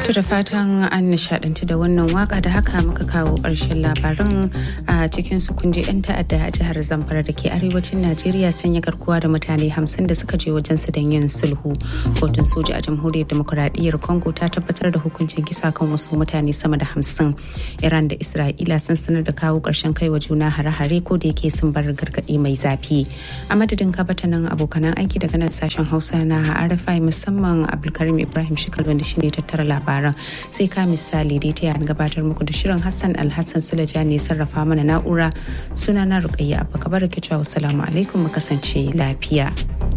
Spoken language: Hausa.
To da fatan an nishadantu da wannan waka da haka muka kawo ƙarshen labaran a cikin su kunje 'yan ta'adda a jihar Zamfara da ke arewacin Najeriya sanya garkuwa da mutane hamsin da suka je wajen su don yin sulhu. Kotun soja a jamhuriyar demokuraɗiyyar Congo ta tabbatar da hukuncin kisa kan wasu mutane sama da hamsin. Iran da Isra'ila sun sanar da kawo ƙarshen kai wa juna hare-hare ko da yake sun bar gargaɗi mai zafi. A madadin kabatanin abokanan aiki daga nan sashen Hausa na RFI musamman Abdulkarim Ibrahim Shikal wanda shine tattara labaran. sai ka misali dai ta gabatar muku da shirin Hassan Alhassan Sulaja ne sarrafa mana na'ura sunana Rukayya Abba Kabar ke cewa assalamu alaikum mu kasance lafiya.